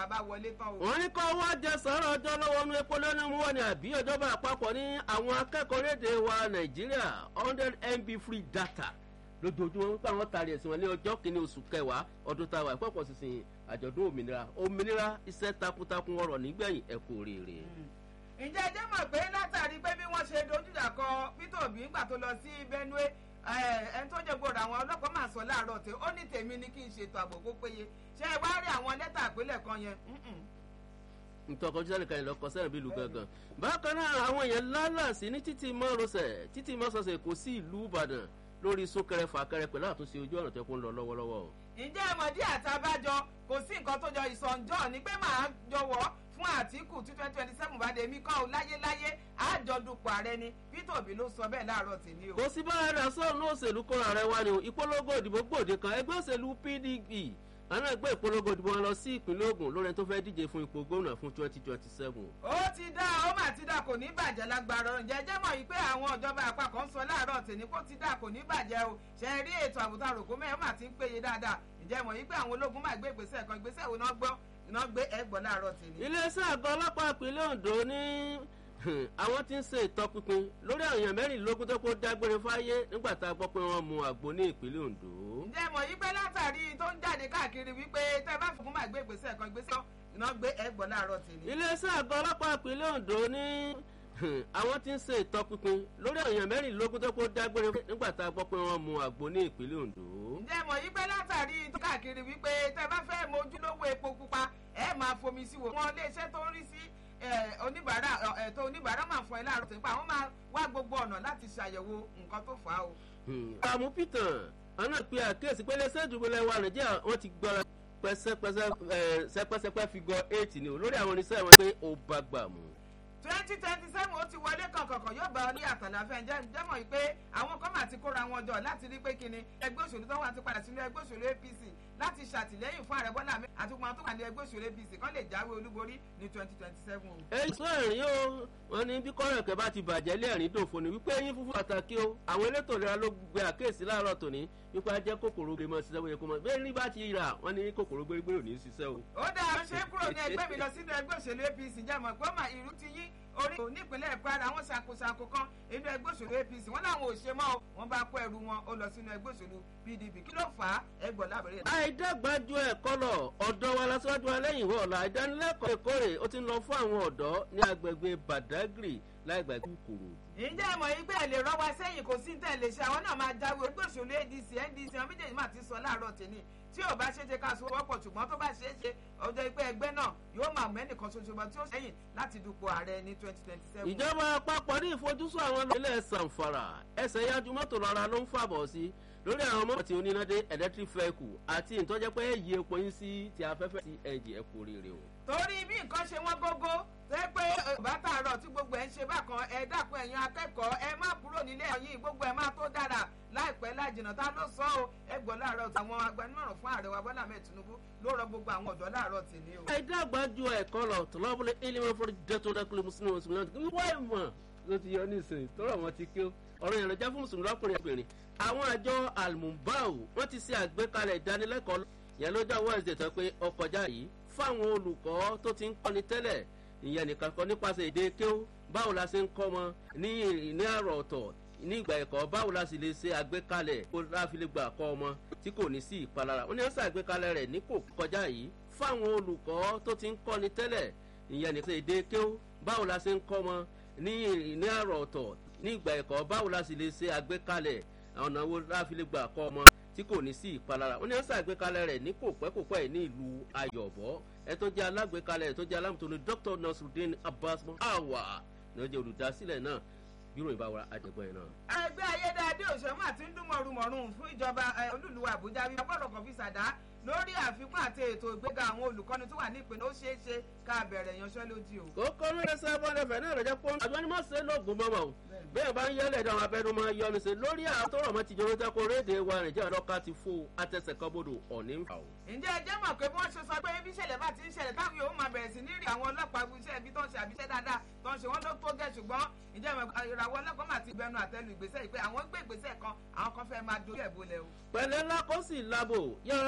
bá wọlé tán o. wọ́n ní kọ́ wá jẹ sọ̀rọ̀ ọjọ́ lọ́wọ́ nu epo lónìí mú wọn ni àbí ìjọba àpapọ̀ ní àwọn akẹ́kọ̀ọ́ léde wa nàìjíríà hundred mb free data lójoojúmọ́ wípé àwọn tààrí ẹ̀sìn wọn ní ọjọ́ kìíní oṣù kẹwàá ọdún táwa ìpọ́pọ̀ sísìn àjọ̀dún òmìnira òmìnira iṣẹ́ takuntakun ọ̀rọ̀ nígbẹ̀yìn ẹ̀kú rèére. ǹjẹ́ ẹ jẹ́ mọ̀ pé látàrí pé bí wọ́n ṣe dojúdà kọ peter obi ńgbà tó lọ sí benue ẹni tó jẹ́ gbòòrò àwọn ọlọ́pàá máa sọ láàárọ̀ tí ó ní tèmi ní kí n ṣètò ààbò kó péye ṣé ẹ wá rí àwọn lẹ́tà àpilẹ̀ kan yẹn ntọ́kọ jíjẹ́ nìkan ìlọ́kọ sẹ́rìn bíi ìlú gangan bákan náà àwọn èèyàn lálàsí ní títí mọ́rọ̀sẹ̀ títí mọ́sọ̀sẹ̀ kò sí ìlú ìbàdàn lórí súnkẹrẹ fàkẹrẹ pẹ̀lú àtúnṣe ojú ọ̀nà tó kún lọ lọ́wọ́lọ́wọ́. ǹjẹ́ ẹ̀mọ̀dí àtàbájọ kò sí nǹkan tó jọ ìsọ̀njọ́ ni pé màá jọwọ́ fún àtìkù tí twenty twenty seven bá dé mí kọ́ ọ láyéláyé àjọdùpọ̀ ààrẹ ni peter obi ló sọ bẹ́ẹ̀ láàárọ̀ tèmi o. kò sí báyìí rẹ̀ sọ́ọ̀ ní òṣèlú kóra rẹ̀ wá ni ìpolongo ìdìbò gbòde kan ẹgbẹ́ òṣèlú pdp àwọn ẹgbẹ́ ìpolongo ìdìbò wọn lọ sí ìpínlẹ̀ ogun lórí ẹni tó fẹ́ díje fún ipò gómìnà fún twenty twenty seven. ó ti dá ó mà ti dá kò ní bàjẹ́ lágbára ọ̀rọ̀ ǹjẹ́ mọ̀ yìí pé àwọn ìjọba àpapọ̀ ń sọ láàárọ̀ tèmi kó ti dá kò ní bàjẹ́ o ṣe rí ètò àbùtà rògbò mẹ́rin mà ti ń péye dáadáa ǹjẹ́ mọ̀ yìí pé àwọn ológun máa gbé ìgbésẹ̀ kan ìgbésẹ̀ wo náà gbọ́ iná gbé ẹgbọ́ láàárọ̀ tèmi. iléeṣẹ́ àgọ́ ọlọ́pàá ìpínlẹ̀ ondo ní àwọn tí ń ṣe ìtọpinpin lórí àwọn èèyàn mẹ́rìnlélógún tó kó dágbére fáyé nígbà tá a gbọ́ pé wọ́n mu àgbo ní ìpínlẹ̀ ondo. ǹjẹ́ mọ̀ yí pé látàrí tó ń jáde káàkiri wípé tẹ́ bá fún máa gbé ìgbésẹ̀ kan ìgbésẹ̀ iná gbé ẹgbọ́ láàárọ̀ tèmi. iléeṣẹ́ àgọ́ ọlọ́pàá ìpínlẹ̀ ondo ní àwọn tí ń ṣe ìtọpinpin lórí àwọn èèyàn mẹ́rìnlélógún tó kó dágbére nígbà tá a gbọ́ pé wọ́n mu àgbo ní ìpínlẹ̀ ondo. ǹjẹ́ mọ̀ yí pé látàrí tó káàkiri wípé tẹ́ bá fẹ́ mojúlówó epo pupa ẹ máa fomi sí wo. wọn iléeṣẹ́ tó ń rí sí oníbàárà ẹ̀tọ́ oníbàárà máa fún ẹ láàárọ̀ tó ń pa àwọn máa wá gbogbo ọ̀nà láti ṣàyẹ̀wò nǹkan tó fà á o. àmú peter àwọn àpè àkíyèsí pé iléeṣẹ́ ìdúgbò lẹ́wà nàìjíríà wọ́n ti gbọ́ra pẹ́sẹ́pẹ́sẹ́ sẹ́pẹ́sẹ́pẹ́ figure eight ni o lórí àwọn oníṣẹ́ wọn pé ó bá gbà mú twenty twenty seven ó ti wọlé kankankan yóò bá ọ ní àtàlàfẹ́ ǹjẹ́ ǹjẹ́ mọ̀ pé àwọn kan máa ti kóra wọn jọ láti rí pé kíni ẹgbẹ́ òṣèlú tó wà ti padà sínú ẹgbẹ́ òṣèlú apc láti ṣàtìlẹ́yìn fún ààrẹ bọ́lá àti wọn tó wà ní ẹgbẹ́ òṣèlú apc kan lè jáwé olúborí ní twenty twenty seven. èyí sọ ẹ̀rín o wọn ní bí kọ́rọ̀ ẹ̀kẹ́ bá ti bàjẹ́ lé ẹ̀rín dòfo ni wípé eyín fúnfún pàtàkì o àwọn elétò ìlera ló gbé àkéèsí láàárọ̀ tòní wípé ajẹ́ kòkòrò gbé mọ́ ṣiṣẹ́ bóyá kó mọ́ bẹ́ẹ̀ ní bá ti rà wọ́n ní kòkòrò gbérígbérí ò ní ṣiṣẹ́ o. ó dáa ṣé kúrò ní ẹgbẹ́ mi lọ sínú ẹgbẹ́ òṣèlú apc jẹ́ mọ̀ pé ó mà ìrú ti yí orí nípínlẹ̀ kwara àwọn ṣàkóṣàkó kan inú ẹgbẹ́ òṣèlú apc wọ́n láwọn ò ṣe mọ́ o wọ́n bá kó ẹrù wọn ó lọ sínú ẹgbẹ́ òṣèlú pdp kí ló fà á ẹgbọ́n lábẹ́rẹ́. àìdàgbàjọ ẹ̀kọ́ lọ ọ̀dọ́ wa lásìwájú alẹ́yìn ìwọ ọ̀la ìdánilẹ́kọ̀ọ́ ìkórè ó ti ń lọ fún àwọn ọ̀dọ́ ní agbègbè badagry láìgbà kúkúrú. ǹjẹ́ ẹ mọ̀ yín pé ẹ lè rọ́ wa sẹ́yìn kò sí tẹ̀ lè ṣe àwọn náà máa jáwé ẹgbẹ́ òṣèlú adc ndc àwọn méjèèjì máa ti sọ láàárọ̀ tèmi tí ò bá ṣe é ṣe ká sọ wọ́pọ̀ ṣùgbọ́n tó bá ṣe é ṣe ọjọ́ ìpẹ́ ẹgbẹ́ náà yóò máa mẹ́nìkan ṣoṣo bọ́ tí ó sẹ́yìn láti dupò ààrẹ ní twenty twenty seven. ìjọba àpapọ̀ ní ìfojúsùn àwọn ilé sanfara ẹsẹ̀ yájú mọ́tò lọ́ra ló ń fàbọ̀ sí lórí àwọn mọ́tò tí onínádé electric vehicle àti ìtọ́jẹ́ pé èyí epo yín sí ti afẹ́fẹ́ sí ẹ̀jẹ̀ ẹ̀kú rere o. torí bí nǹkan ṣe wọ́n gógó tẹ́ pé bàtà àárọ̀ tí gbogbo ẹ̀ ń ṣe bákan ẹ dákun ẹ̀yin akẹ́kọ̀ọ́ ẹ má kúrò nílé ẹ̀yìn gbogbo ẹ̀ má tó dára láìpẹ́ láìjìnà tá ló sọ ọ́ ẹ gbọ́ láàárọ̀ àwọn agbanimọ̀ràn fún ààrẹ wa bọ́lá mẹ́ẹ̀ tinubu ló rọ gbogbo àwọn ọ̀dọ́ láàárọ̀ tì ní o. àìdàgbà ju ẹ̀kọ́ lọ tọ́lọ́bùlẹ̀ ilé fún dẹ́tọ́ dákúlẹ̀ mùsùlùmí mùsùlùmí wọ́n ìmọ̀ ló ti yọ nísìnyí tọ́rọ̀ wọn ti kí ọ̀rọ̀ yẹn lọ́jà fún mùsùlùmí lọ́kùnrin obìnrin àwọn àjọ almumbau wọ́n ti ṣe àgbékalẹ̀ ìdánilẹ́kọ̀ọ́ yẹn lọ́jọ́ wednesday tó pé ọkọjá yìí fáwọn olùkọ́ tó ti ń kọ́ni tẹ́lẹ̀ ìyẹn nìkan kọ́ nípasẹ̀ èdè kéw báwo la ṣe ń kọ́ wọn ní ní àrò ọ̀tọ̀ ní ìgbà ẹ̀kọ́ báwo la sì lè ṣe àgbékalẹ̀ kó láfi lè gbà kọ́ ọmọ tí kò ní sí ìpalára wọ́n ní wọ́n ṣàgbékalẹ̀ rẹ̀ ní kò kọjá yìí fáwọn olùkọ́ tó ti ń kọ́ni tẹ́lẹ̀ ìyẹn nìkan èdè kéw báwo la ṣe ń kọ́ wọn ní ní àrò ọ̀tọ̀ ní ìgbà ẹ̀kọ́ báwo la sì lè ṣe àgbékalẹ̀ ọ̀nà wo láfi lè gbà kọ́ ọmọ tí kò ní sí ìpalára wọ́n ní wọ́n ṣàgbékalẹ̀ rẹ̀ ní kò pẹ́ kò pẹ́ ní ìlú ayọ̀bọ̀ ẹ tó jẹ́ alágbèékalẹ̀ ẹ tó jẹ́ alámùtò ní dr nasrudeen abbas awa ní ọjọ́ olùdásílẹ̀ náà bírò ìbáwọ̀ àjẹgbọ́n yẹn náà. ẹgbẹ́ ayédáadé òṣèlú àti ń dún mọ̀rùmọ̀rùn fún ìjọba olúlu àbújá wípé gbọ́dọ̀ kan fi ṣàdá lórí àfikún àti ètò ìgbéga àwọn olùkọ́ni tó wà ní ìpínlẹ̀ ó ṣeé ṣe ká bẹ̀rẹ̀ ìyanṣẹ́lódì o. kókó lórí sábọ́n ẹ̀fẹ̀ náà rẹ̀ jẹ́ pọ́n àjọ ni mọ̀ ṣe lóògùn mọ́mọ́ o bẹ́ẹ̀ bá ń yẹ́lẹ̀ dáhùn abẹ́nu máa yọ ní sẹ́ lórí àwọn tó rọ̀ mọ́ ti jọrọ jẹ́kọ̀ rédè wa nàìjíríà lọ́ka ti fò àtẹ̀sẹ̀ kan bodò ọ̀ní ń fà o. ǹjẹ́ ẹ jẹ́ mọ̀ pé bí wọ́n ṣe sọ pé bí ìṣẹ̀lẹ̀ bá ti ń ṣẹlẹ̀ táwọn yóò máa bẹ̀rẹ̀ sí ní rí àwọn ọlọ́pàá iṣẹ́ ibi tó ń ṣe àbíṣẹ́ dáadáa tó ń ṣe wọ́n ló tó gẹ̀ ṣùgbọ́n ǹjẹ́ ìràwọ̀ ọlọ́pàá máa ti bẹnu àtẹ́lu ìgbésẹ̀ yìí pé àwọn gbé ìgbésẹ̀ kan àwọn kan fẹ́ máa dojú ẹ̀ bolẹ̀ o. pẹ̀lẹ́ ńlá kó sì lábò yára